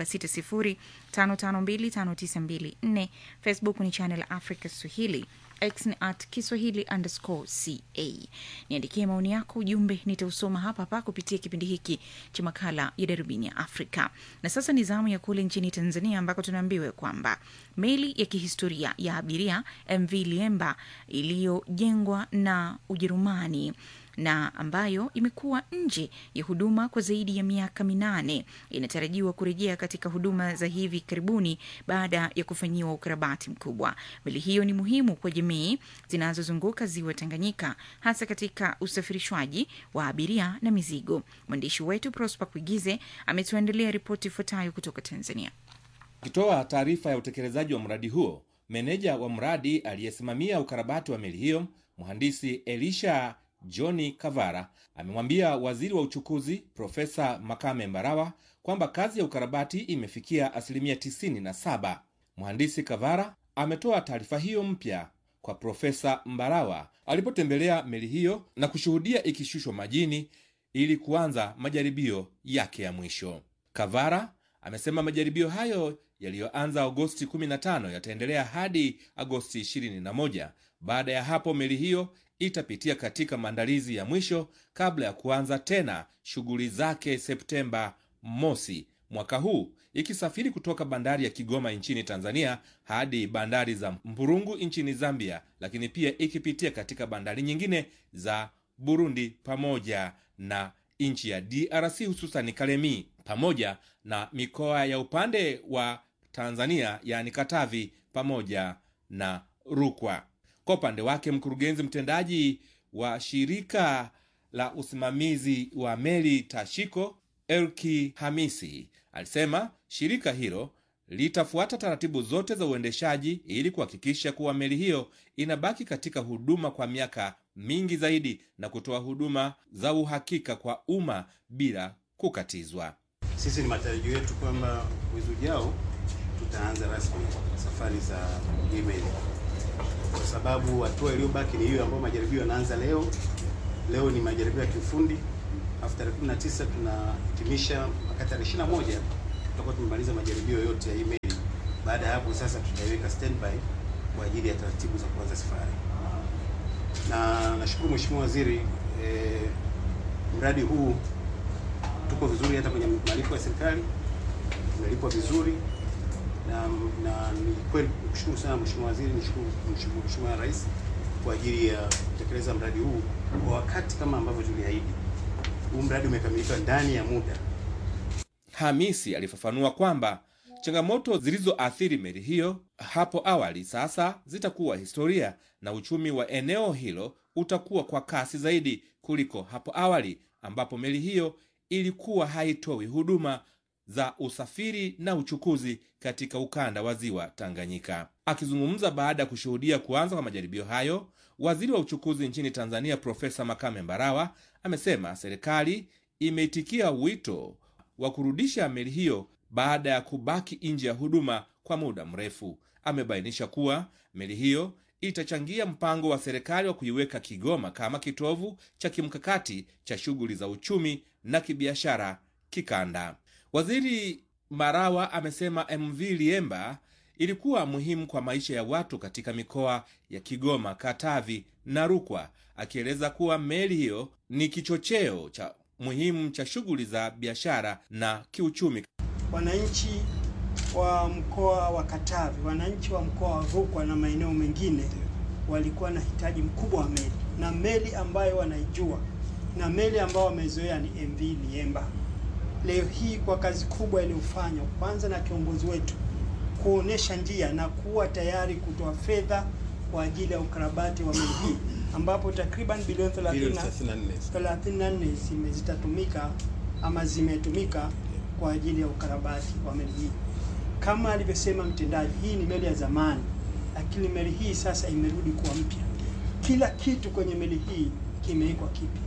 Speaker 1: 2760552594 facebook ni channel africa swahili x ni at kiswahili underscore ca niandikie maoni yako ujumbe nitausoma hapa hapa kupitia kipindi hiki cha makala ya darubini ya afrika na sasa ni zamu ya kule nchini tanzania ambako tunaambiwa kwamba meli ya kihistoria ya abiria mv liemba iliyojengwa na ujerumani na ambayo imekuwa nje ya huduma kwa zaidi ya miaka minane inatarajiwa kurejea katika huduma za hivi karibuni baada ya kufanyiwa ukarabati mkubwa. Meli hiyo ni muhimu kwa jamii zinazozunguka ziwa Tanganyika, hasa katika usafirishwaji wa abiria na mizigo. Mwandishi wetu Prosper Kuigize ametuandalia ripoti ifuatayo kutoka Tanzania.
Speaker 17: Akitoa taarifa ya utekelezaji wa mradi huo, meneja wa mradi aliyesimamia ukarabati wa meli hiyo, mhandisi Elisha Johni Kavara amemwambia waziri wa uchukuzi Profesa Makame Mbarawa kwamba kazi ya ukarabati imefikia asilimia tisini na saba. Mhandisi Kavara ametoa taarifa hiyo mpya kwa Profesa Mbarawa alipotembelea meli hiyo na kushuhudia ikishushwa majini ili kuanza majaribio yake ya mwisho. Kavara amesema majaribio hayo yaliyoanza Agosti 15 yataendelea hadi Agosti 21. Baada ya hapo meli hiyo itapitia katika maandalizi ya mwisho kabla ya kuanza tena shughuli zake Septemba mosi mwaka huu, ikisafiri kutoka bandari ya Kigoma nchini Tanzania hadi bandari za Mburungu nchini Zambia, lakini pia ikipitia katika bandari nyingine za Burundi pamoja na nchi ya DRC hususani Kalemi pamoja na mikoa ya upande wa Tanzania yaani Katavi pamoja na Rukwa. Kwa upande wake mkurugenzi mtendaji wa shirika la usimamizi wa meli Tashiko Elki Hamisi alisema shirika hilo litafuata taratibu zote za uendeshaji ili kuhakikisha kuwa meli hiyo inabaki katika huduma kwa miaka mingi zaidi na kutoa huduma za uhakika kwa umma bila kukatizwa.
Speaker 18: Sisi ni matarajio yetu kwamba mwezi ujao tutaanza rasmi safari za email, kwa sababu hatua iliyobaki ni hiyo ambayo majaribio yanaanza leo. Leo ni majaribio ya kiufundi, alafu tarehe 19 tunahitimisha mpaka tarehe 21 tutakuwa tumemaliza majaribio yote ya email. Baada ya hapo sasa tutaiweka standby kwa ajili ya taratibu za kuanza safari, na nashukuru Mheshimiwa Waziri eh, mradi huu tuko vizuri hata kwenye malipo ya serikali tumelipwa vizuri na, na ni kweli kushukuru sana Mheshimiwa Waziri, nishukuru nishukuru Mheshimiwa Rais kwa ajili ya kutekeleza mradi huu kwa wakati kama ambavyo tuliahidi. Huu mradi umekamilika ndani ya muda.
Speaker 17: Hamisi alifafanua kwamba changamoto zilizoathiri meli hiyo hapo awali sasa zitakuwa historia na uchumi wa eneo hilo utakuwa kwa kasi zaidi kuliko hapo awali ambapo meli hiyo ilikuwa haitoi huduma za usafiri na uchukuzi katika ukanda wa ziwa Tanganyika. Akizungumza baada ya kushuhudia kuanza kwa majaribio hayo, waziri wa uchukuzi nchini Tanzania Profesa Makame Mbarawa amesema serikali imeitikia wito wa kurudisha meli hiyo baada ya kubaki nje ya huduma kwa muda mrefu. Amebainisha kuwa meli hiyo itachangia mpango wa serikali wa kuiweka Kigoma kama kitovu cha kimkakati cha shughuli za uchumi na kibiashara kikanda. Waziri Marawa amesema MV Liemba ilikuwa muhimu kwa maisha ya watu katika mikoa ya Kigoma, Katavi na Rukwa, akieleza kuwa meli hiyo ni kichocheo cha muhimu cha shughuli za biashara na kiuchumi.
Speaker 19: Wananchi wa mkoa wa Katavi, wananchi wa mkoa wa Rukwa na maeneo mengine walikuwa na hitaji mkubwa wa meli, na meli ambayo wanaijua na meli ambayo wamezoea ni MV Liemba. Leo hii kwa kazi kubwa iliyofanywa kwanza na kiongozi wetu kuonesha njia na kuwa tayari kutoa fedha kwa ajili ya ukarabati wa meli hii ambapo takriban bilioni 34 zime zitatumika ama zimetumika kwa ajili ya ukarabati wa meli hii. Kama alivyosema mtendaji, hii ni meli ya zamani, lakini meli hii sasa imerudi kuwa mpya. Kila kitu kwenye meli hii kimewekwa kipya.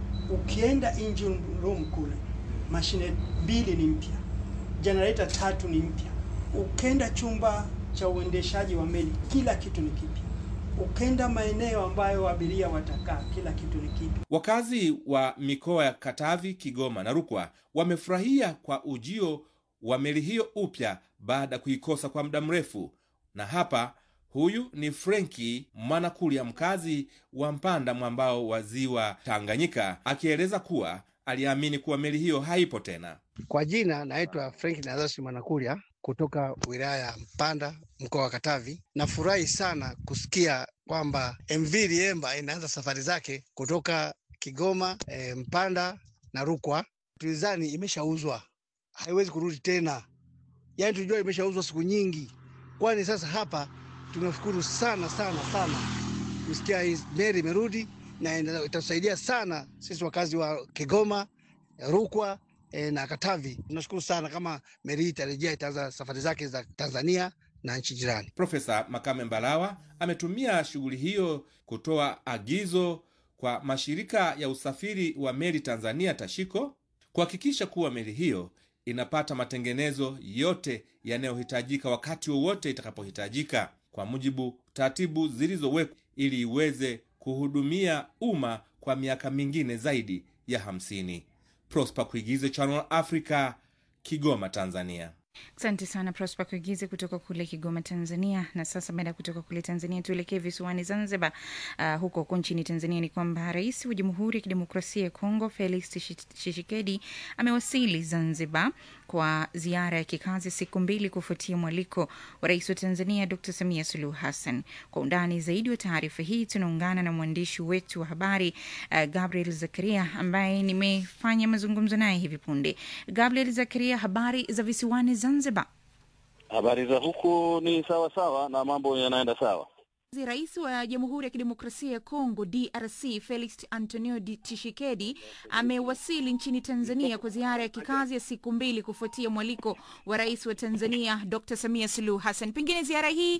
Speaker 19: Ukienda engine room kule, mashine mbili ni mpya, generator tatu ni mpya. Ukenda chumba cha uendeshaji wa meli, kila kitu ni kipya. Ukenda maeneo ambayo abiria watakaa, kila kitu ni kipya.
Speaker 17: Wakazi wa mikoa ya Katavi, Kigoma na Rukwa wamefurahia kwa ujio wa meli hiyo upya baada ya kuikosa kwa muda mrefu. Na hapa huyu ni Frenki Mwanakulya, mkazi wa Mpanda mwambao wa ziwa Tanganyika, akieleza kuwa aliamini kuwa meli hiyo haipo tena.
Speaker 20: Kwa jina naitwa Frank Nazasi Mwanakulya kutoka wilaya ya Mpanda mkoa wa Katavi. Nafurahi sana kusikia kwamba MV Liemba inaanza safari zake kutoka Kigoma, e, Mpanda na Rukwa. Tulizani imeshauzwa haiwezi kurudi tena, yaani tulijua imeshauzwa siku nyingi, kwani sasa hapa tunashukuru sana sana sana kusikia hii meli imerudi na itatusaidia sana sisi wakazi wa Kigoma, Rukwa e, na Katavi. Tunashukuru sana kama meli hii itarejea, itaanza safari zake za Tanzania na nchi jirani.
Speaker 17: Profesa Makame Mbalawa ametumia shughuli hiyo kutoa agizo kwa mashirika ya usafiri wa meli Tanzania TASHIKO kuhakikisha kuwa meli hiyo inapata matengenezo yote yanayohitajika wakati wowote itakapohitajika kwa mujibu taratibu zilizowekwa ili iweze kuhudumia umma kwa miaka mingine zaidi ya hamsini. Prosper Kuigize, Channel Africa, Kigoma, Tanzania.
Speaker 1: Asante sana Prosper Kuigize kutoka kule Kigoma, Tanzania. Na sasa baada ya kutoka kule Tanzania, tuelekee visiwani Zanzibar. Uh, huko huko nchini Tanzania ni kwamba rais wa Jamhuri ya Kidemokrasia ya Kongo Felix Tshisekedi amewasili Zanzibar kwa ziara ya kikazi siku mbili kufuatia mwaliko wa rais wa Tanzania Dr Samia Suluhu Hassan. Kwa undani zaidi wa taarifa hii tunaungana na mwandishi wetu wa habari uh, Gabriel Zakaria ambaye nimefanya mazungumzo naye hivi punde. Gabriel Zakaria, habari za visiwani Zanzibar?
Speaker 21: Habari za huku ni sawa sawa na mambo yanaenda sawa.
Speaker 1: Rais wa Jamhuri ya Kidemokrasia ya Kongo DRC Felix Antonio Tshisekedi amewasili nchini Tanzania kwa ziara ya kikazi ya siku mbili kufuatia mwaliko wa rais wa Tanzania Dr Samia Suluhu Hassan. Pengine ziara hii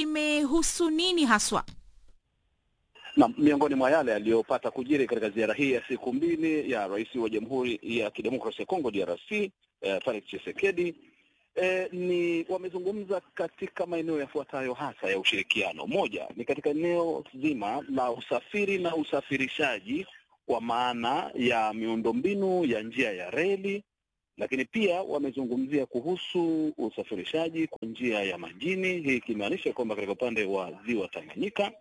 Speaker 1: imehusu nini haswa?
Speaker 21: Na miongoni mwa yale yaliyopata kujiri katika ziara hii ya siku mbili ya rais wa Jamhuri ya Kidemokrasia ya Kongo DRC eh, Felix Tshisekedi eh, ni wamezungumza katika maeneo yafuatayo hasa ya ushirikiano. Moja ni katika eneo zima la usafiri na usafirishaji kwa maana ya miundombinu ya njia ya reli, lakini pia wamezungumzia kuhusu usafirishaji kwa njia ya majini, hii ikimaanisha kwamba katika upande wa ziwa Tanganyika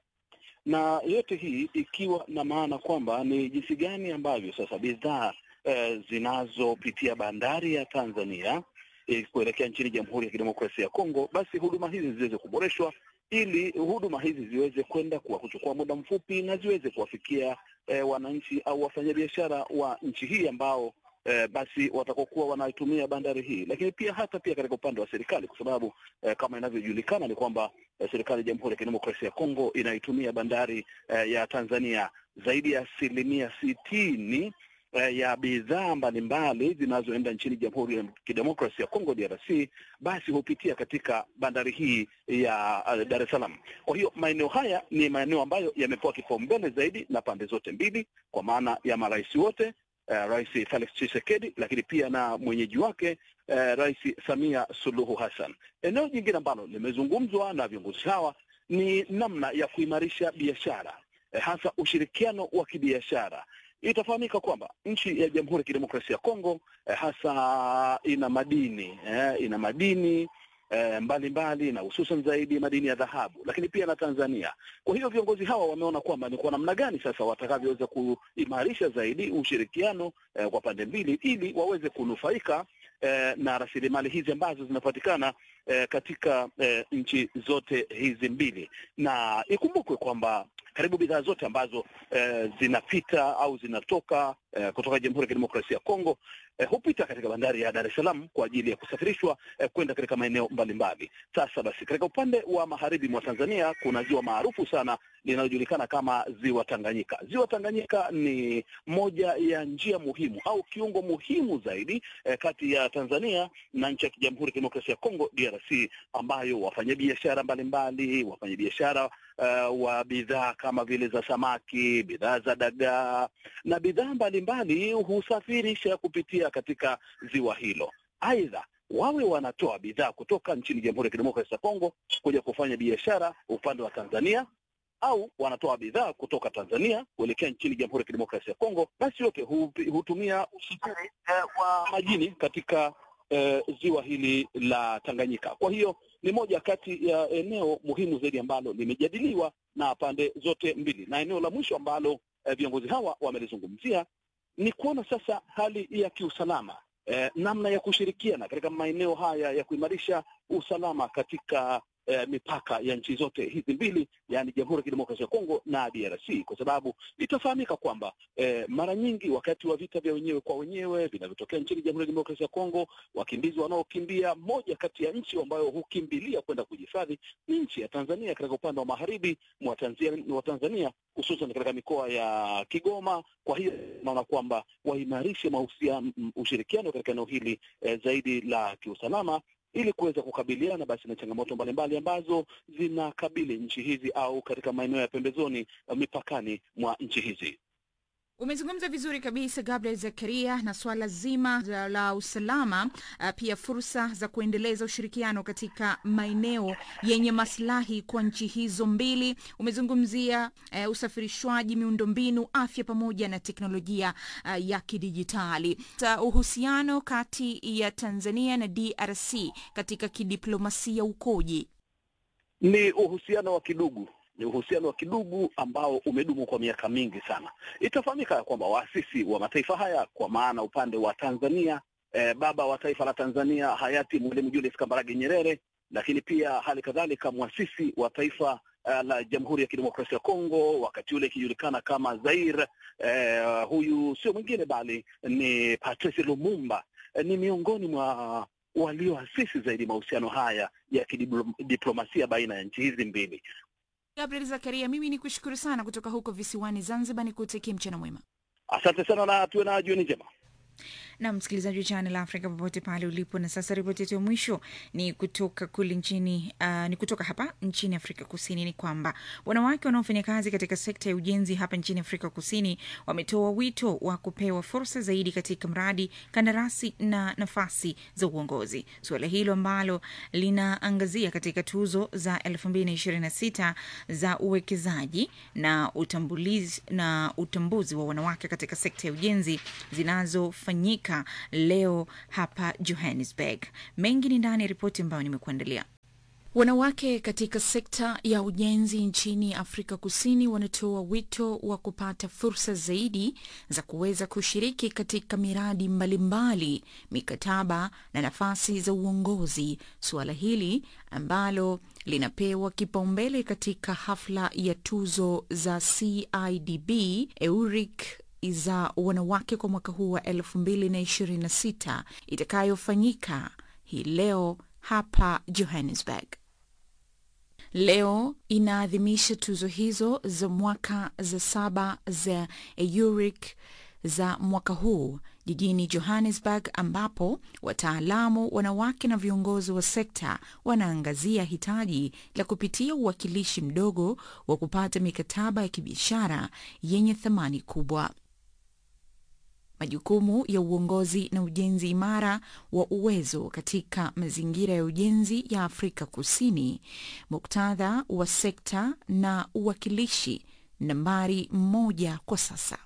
Speaker 21: na yote hii ikiwa na maana kwamba ni jinsi gani ambavyo sasa bidhaa eh, zinazopitia bandari ya Tanzania eh, kuelekea nchini Jamhuri ya Kidemokrasia ya Kongo, basi huduma hizi ziweze kuboreshwa ili huduma hizi ziweze kwenda kwa kuchukua muda mfupi na ziweze kuwafikia eh, wananchi au wafanyabiashara wa nchi hii ambao eh, basi watakokuwa wanaitumia bandari hii, lakini pia hata pia katika upande wa serikali, kwa sababu eh, kama inavyojulikana ni kwamba eh, serikali ya Jamhuri ya Kidemokrasia ya Kongo inaitumia bandari eh, ya Tanzania zaidi ya asilimia sitini eh, ya bidhaa mbalimbali zinazoenda nchini Jamhuri ya Kidemokrasia ya Kongo DRC, basi hupitia katika bandari hii ya uh, Dar es Salaam. Kwa hiyo maeneo haya ni maeneo ambayo yamepewa kipaumbele zaidi na pande zote mbili, kwa maana ya marais wote uh, Rais Felix Tshisekedi, lakini pia na mwenyeji wake uh, Rais Samia Suluhu Hassan. Eneo jingine ambalo limezungumzwa na viongozi hawa ni namna ya kuimarisha biashara eh, hasa ushirikiano wa kibiashara. Itafahamika kwamba nchi ya Jamhuri ya Kidemokrasia ya Kongo eh, hasa ina madini eh, ina madini eh, mbalimbali na hususan zaidi madini ya dhahabu, lakini pia na Tanzania. Kwa hiyo viongozi hawa wameona kwamba ni kwa namna gani sasa watakavyoweza kuimarisha zaidi ushirikiano eh, kwa pande mbili ili waweze kunufaika eh, na rasilimali hizi ambazo zinapatikana eh, katika eh, nchi zote hizi mbili, na ikumbukwe kwamba karibu bidhaa zote ambazo eh, zinapita au zinatoka eh, kutoka Jamhuri ya Kidemokrasia ya Kongo eh, hupita katika bandari ya Dar es Salaam kwa ajili ya kusafirishwa eh, kwenda katika maeneo mbalimbali. Sasa basi, katika upande wa magharibi mwa Tanzania kuna ziwa maarufu sana linalojulikana kama ziwa Tanganyika. Ziwa Tanganyika ni moja ya njia muhimu au kiungo muhimu zaidi eh, kati ya Tanzania na nchi ya Jamhuri ya Kidemokrasia ya Kongo DRC, ambayo wafanyabiashara mbalimbali, wafanyabiashara uh, wa bidhaa kama vile za samaki, bidhaa za dagaa na bidhaa mbalimbali husafirisha kupitia katika ziwa hilo. Aidha, wawe wanatoa bidhaa kutoka nchini Jamhuri ya Kidemokrasia ya Kongo kuja kufanya biashara upande wa Tanzania au wanatoa bidhaa kutoka Tanzania kuelekea nchini Jamhuri ya Kidemokrasia ya Kongo, basi yote hu- hutumia usafiri eh, wa majini katika eh, ziwa hili la Tanganyika. Kwa hiyo ni moja kati ya eneo muhimu zaidi ambalo limejadiliwa na pande zote mbili, na eneo la mwisho ambalo eh, viongozi hawa wamelizungumzia ni kuona sasa hali ya kiusalama eh, namna ya kushirikiana katika maeneo haya ya kuimarisha usalama katika eh, mipaka ya nchi zote hizi mbili, yaani Jamhuri ya Kidemokrasia ya Kongo na DRC, kwa sababu itafahamika kwamba eh, mara nyingi wakati wa vita vya wenyewe kwa wenyewe vinavyotokea nchini Jamhuri ya Kidemokrasia ya Kongo, wakimbizi wanaokimbia, moja kati ya nchi ambayo hukimbilia kwenda kujihifadhi ni nchi ya Tanzania, katika upande wa magharibi mwa Tanzania, wa Tanzania hususan katika mikoa ya Kigoma. Kwa hiyo naona kwamba waimarishe mahusiano, ushirikiano katika eneo hili eh, zaidi la kiusalama ili kuweza kukabiliana basi na changamoto mbalimbali ambazo zinakabili nchi hizi au katika maeneo ya pembezoni eh, mipakani mwa nchi hizi.
Speaker 1: Umezungumza vizuri kabisa Gabriel Zakaria, na swala zima la, la usalama uh, pia fursa za kuendeleza ushirikiano katika maeneo yenye maslahi kwa nchi hizo mbili. Umezungumzia uh, usafirishwaji, miundombinu, afya pamoja na teknolojia uh, ya kidijitali. Sa uhusiano kati ya Tanzania na DRC katika kidiplomasia ukoje?
Speaker 21: Ni uhusiano wa kidugu ni uhusiano wa kidugu ambao umedumu kwa miaka mingi sana. Itafahamika ya kwamba waasisi wa mataifa haya kwa maana upande wa Tanzania eh, baba wa taifa la Tanzania hayati Mwalimu Julius Kambarage Nyerere, lakini pia hali kadhalika mwasisi wa taifa uh, la Jamhuri ya Kidemokrasia ya Kongo wakati ule ikijulikana kama Zaire. Eh, huyu sio mwingine bali ni Patrice Lumumba. Eh, ni miongoni mwa walioasisi zaidi mahusiano haya ya kidiplomasia baina ya nchi hizi mbili.
Speaker 1: Gabriel Zakaria, mimi ni kushukuru sana kutoka huko visiwani Zanzibar, ni kutakia mchana mwema.
Speaker 21: Asante sana na tuwe na jioni njema.
Speaker 1: na msikilizaji wa Channel Africa popote pale ulipo. Na sasa ripoti yetu ya mwisho ni kutoka kule nchini uh, ni kutoka hapa nchini Afrika Kusini, ni kwamba wanawake wanaofanya kazi katika sekta ya ujenzi hapa nchini Afrika Kusini wametoa wito wa kupewa fursa zaidi katika mradi, kandarasi na nafasi za uongozi. Suala hilo ambalo linaangazia katika tuzo za 2026 za uwekezaji na utambulizi na utambuzi wa wanawake katika sekta ya ujenzi zinazofanyika leo hapa Johannesburg. Mengi ni ndani ya ripoti ambayo nimekuandalia. Wanawake katika sekta ya ujenzi nchini Afrika Kusini wanatoa wito wa kupata fursa zaidi za kuweza kushiriki katika miradi mbalimbali, mikataba na nafasi za uongozi. Suala hili ambalo linapewa kipaumbele katika hafla ya tuzo za CIDB EURIC za wanawake kwa mwaka huu wa 2026 itakayofanyika hii leo hapa Johannesburg. Leo inaadhimisha tuzo hizo za mwaka za saba za EURIC za mwaka huu jijini Johannesburg, ambapo wataalamu wanawake na viongozi wa sekta wanaangazia hitaji la kupitia uwakilishi mdogo wa kupata mikataba ya kibiashara yenye thamani kubwa majukumu ya uongozi na ujenzi imara wa uwezo katika mazingira ya ujenzi ya Afrika Kusini, muktadha wa sekta na uwakilishi nambari moja kwa sasa.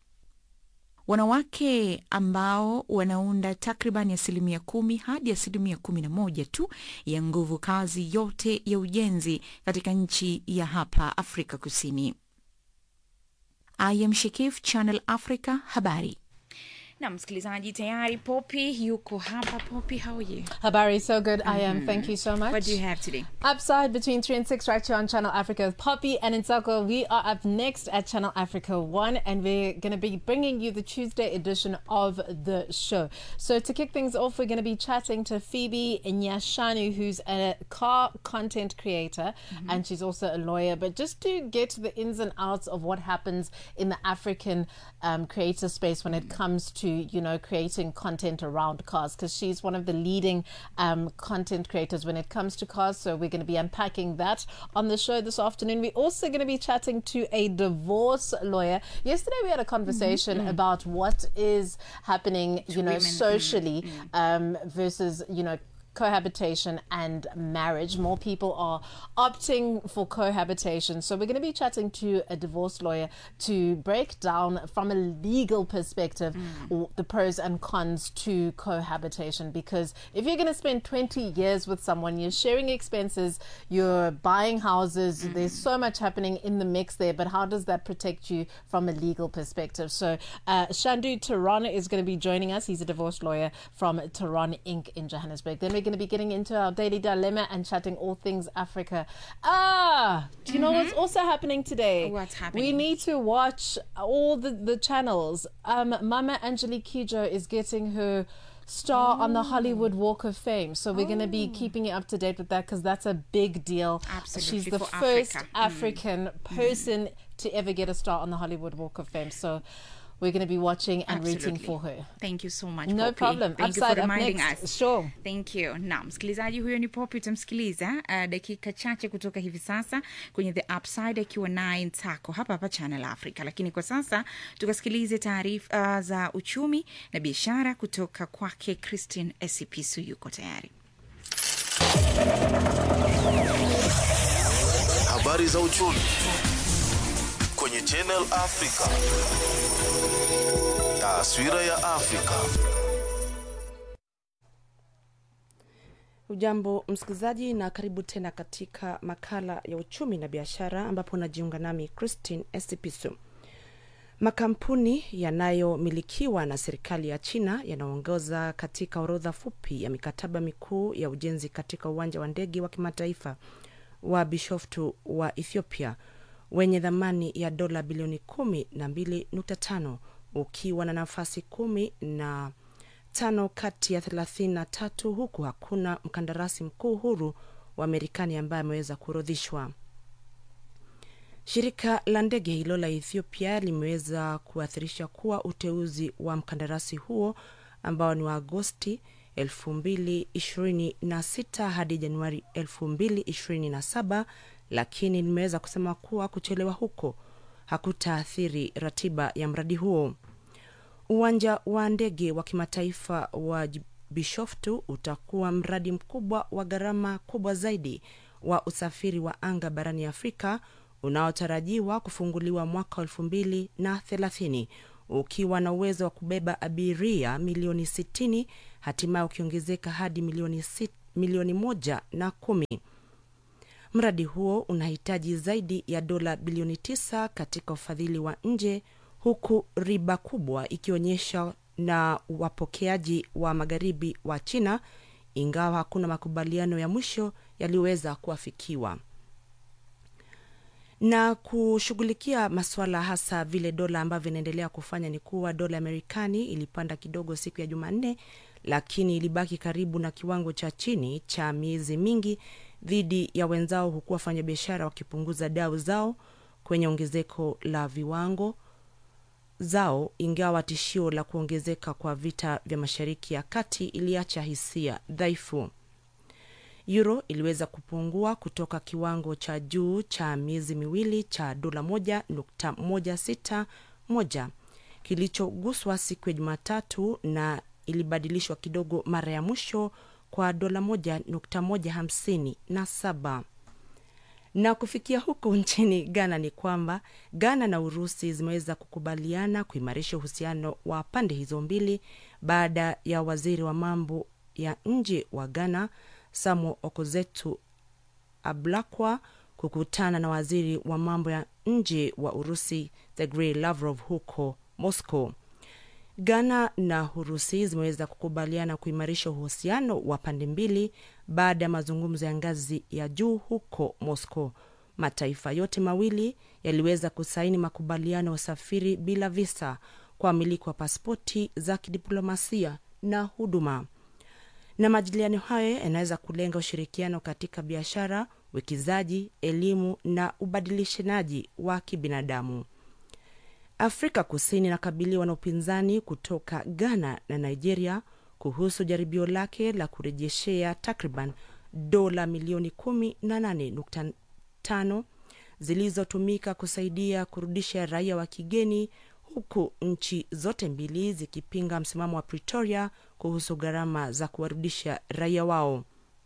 Speaker 1: Wanawake ambao wanaunda takriban asilimia kumi hadi asilimia kumi na moja tu ya nguvu kazi yote ya ujenzi katika nchi ya hapa Afrika Kusini. I am Shekif, Channel Africa, habari na msikilizaji tayari Poppy yuko hapa. Poppy, how are you?
Speaker 3: Habari, so good. I am. Thank you so much.
Speaker 1: What do you have today?
Speaker 3: Upside between 3 and 6 right here on Channel Africa with Poppy and Insako. We are up next at Channel Africa 1 and we're going to be bringing you the Tuesday edition of the show. So to kick things off, we're going to be chatting to Phoebe Nyashanu, who's a car content creator and she's also a lawyer. But just to get to the ins and outs of what happens in the African um, creator space when it comes to you know creating content around cars because she's one of the leading um, content creators when it comes to cars so we're going to be unpacking that on the show this afternoon we're also going to be chatting to a divorce lawyer yesterday we had a conversation
Speaker 1: Mhm.
Speaker 3: about what is happening you know
Speaker 1: women.
Speaker 3: socially um, versus you know cohabitation and marriage. More people are opting for cohabitation. So we're going to be chatting to a divorce lawyer to break down from a legal perspective w- the pros and cons to cohabitation because if you're going to spend 20 years with someone, you're sharing expenses, you're buying houses, there's so much happening in the mix there, but how does that protect you from a legal perspective? So uh, Shandu Tehran is going to be joining us. He's a divorce lawyer from Tehran Inc. in Johannesburg. Then we're going to be getting into our daily dilemma and chatting all things Africa. Ah, do you know what's also happening today?
Speaker 1: What's
Speaker 3: We
Speaker 1: happening?
Speaker 3: need to watch all the, the channels. Um, Mama Angelique Kijo is getting her star on the Hollywood Walk of Fame. So we're going to be keeping you up to date with that because that's a big deal.
Speaker 1: Absolutely,
Speaker 3: She's the
Speaker 1: for
Speaker 3: first
Speaker 1: Africa. Mm.
Speaker 3: African person to ever get a star on the Hollywood Walk of Fame. So we're going to be watching and rooting
Speaker 1: Absolutely.
Speaker 3: for her.
Speaker 1: Thank you so much
Speaker 3: No
Speaker 1: Poppy.
Speaker 3: problem.
Speaker 1: Thank you
Speaker 3: Upside
Speaker 1: for
Speaker 3: up
Speaker 1: reminding
Speaker 3: next.
Speaker 1: us.
Speaker 3: Sure.
Speaker 1: Thank you. Na msikilizaji huyo ni Poppy, utamsikiliza uh, dakika chache kutoka hivi sasa kwenye The Upside akiwa naye Ntako hapa hapa Channel Africa, lakini kwa sasa tukasikilize taarifa uh, za uchumi na biashara kutoka kwake Christine Esipisu. Yuko tayari.
Speaker 15: Habari za uchumi kwenye Channel Africa. Taswira ya Afrika.
Speaker 22: Ujambo msikilizaji, na karibu tena katika makala ya uchumi na biashara, ambapo unajiunga nami Christine Esipisu. Makampuni yanayomilikiwa na serikali ya China yanaongoza katika orodha fupi ya mikataba mikuu ya ujenzi katika uwanja wa ndege wa kimataifa wa Bishoftu wa Ethiopia wenye thamani ya dola bilioni kumi na mbili nukta tano ukiwa na nafasi kumi na tano kati ya thelathini na tatu huku hakuna mkandarasi mkuu huru wa Marekani ambaye ameweza kuorodhishwa. Shirika la ndege hilo la Ethiopia limeweza kuathirisha kuwa uteuzi wa mkandarasi huo ambao ni wa Agosti 2026 hadi Januari 2027, lakini limeweza kusema kuwa kuchelewa huko hakutaathiri ratiba ya mradi huo. Uwanja wa ndege wa kimataifa wa Bishoftu utakuwa mradi mkubwa wa gharama kubwa zaidi wa usafiri wa anga barani Afrika unaotarajiwa kufunguliwa mwaka elfu mbili na thelathini ukiwa na uwezo wa kubeba abiria milioni 60 hatimaye ukiongezeka hadi milioni, sit, milioni moja na kumi. Mradi huo unahitaji zaidi ya dola bilioni 9 katika ufadhili wa nje huku riba kubwa ikionyesha na wapokeaji wa magharibi wa China, ingawa hakuna makubaliano ya mwisho yaliyoweza kuafikiwa na kushughulikia masuala hasa vile dola ambavyo inaendelea kufanya ni kuwa dola ya Marekani ilipanda kidogo siku ya Jumanne, lakini ilibaki karibu na kiwango cha chini cha miezi mingi dhidi ya wenzao, huku wafanyabiashara wakipunguza dau zao kwenye ongezeko la viwango zao, ingawa tishio la kuongezeka kwa vita vya Mashariki ya Kati iliacha hisia dhaifu. Euro iliweza kupungua kutoka kiwango cha juu cha miezi miwili cha dola moja nukta moja sita moja kilichoguswa siku ya Jumatatu na ilibadilishwa kidogo mara ya mwisho kwa dola moja nukta moja hamsini na saba na kufikia huko nchini Ghana ni kwamba Ghana na Urusi zimeweza kukubaliana kuimarisha uhusiano wa pande hizo mbili baada ya waziri wa mambo ya nje wa Ghana Samuel Okozetu Ablakwa kukutana na waziri wa mambo ya nje wa Urusi Sergei Lavrov huko Moscow. Ghana na Urusi zimeweza kukubaliana kuimarisha uhusiano wa pande mbili baada ya mazungumzo ya ngazi ya juu huko Moscow. Mataifa yote mawili yaliweza kusaini makubaliano ya usafiri bila visa kwa wamiliki wa pasipoti za kidiplomasia na huduma na majadiliano hayo yanaweza kulenga ushirikiano katika biashara, uwekezaji, elimu na ubadilishanaji wa kibinadamu. Afrika Kusini inakabiliwa na upinzani kutoka Ghana na Nigeria kuhusu jaribio lake la kurejeshea takriban dola milioni 18.5 zilizotumika kusaidia kurudisha raia wa kigeni huku nchi zote mbili zikipinga msimamo wa Pretoria kuhusu gharama za kuwarudisha raia wao.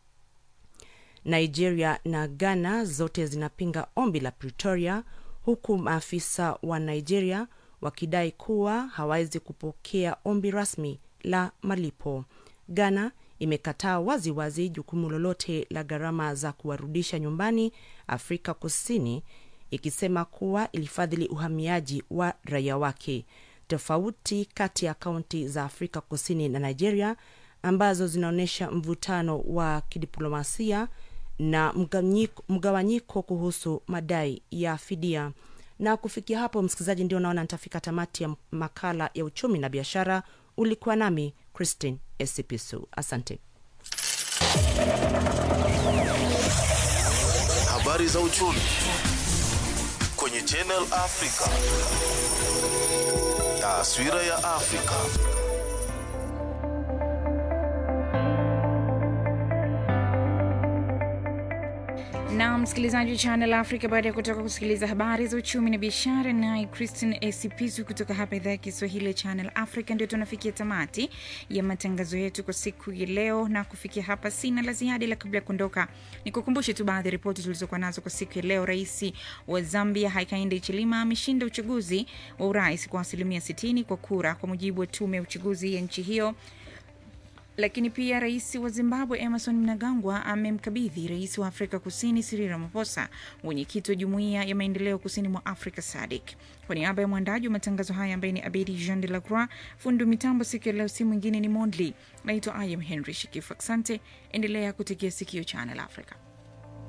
Speaker 22: Nigeria na Ghana zote zinapinga ombi la Pretoria, huku maafisa wa Nigeria wakidai kuwa hawawezi kupokea ombi rasmi la malipo. Ghana imekataa waziwazi jukumu lolote la gharama za kuwarudisha nyumbani Afrika Kusini ikisema kuwa ilifadhili uhamiaji wa raia wake. Tofauti kati ya kaunti za Afrika Kusini na Nigeria ambazo zinaonyesha mvutano wa kidiplomasia na mgawanyiko kuhusu madai ya fidia. Na kufikia hapo, msikilizaji, ndio naona nitafika tamati ya makala ya uchumi na biashara. Ulikuwa nami Christine Esipisu, asante.
Speaker 15: Habari za uchumi kwenye Channel Africa. Taswira ya Afrika.
Speaker 1: na msikilizaji wa Channel Africa, baada ya kutoka kusikiliza habari za uchumi na biashara, naye Christine Esipisu kutoka hapa idhaa ya Kiswahili ya Channel Africa, ndio tunafikia tamati ya matangazo yetu kwa siku ya leo. Na kufikia hapa, sina la ziada, ila kabla ya kuondoka, ni kukumbushe tu baadhi ya ripoti tulizokuwa nazo kwa siku ya leo. Rais wa Zambia Hakainde Hichilema ameshinda uchaguzi wa urais kwa asilimia 60 kwa kura, kwa mujibu wa tume ya uchaguzi ya nchi hiyo lakini pia rais wa Zimbabwe Emerson Mnangagwa amemkabidhi rais wa Afrika Kusini Cyril Ramaphosa mwenyekiti wa jumuiya ya maendeleo kusini mwa Afrika SADC. Kwa niaba ya mwandaji wa matangazo haya ambaye ni Abedi Jean de la Croix, fundi mitambo siku ya leo si mwingine ni Mondli. Naitwa Ayam Henry Shikifu. Asante, endelea kutegea sikio Channel Africa.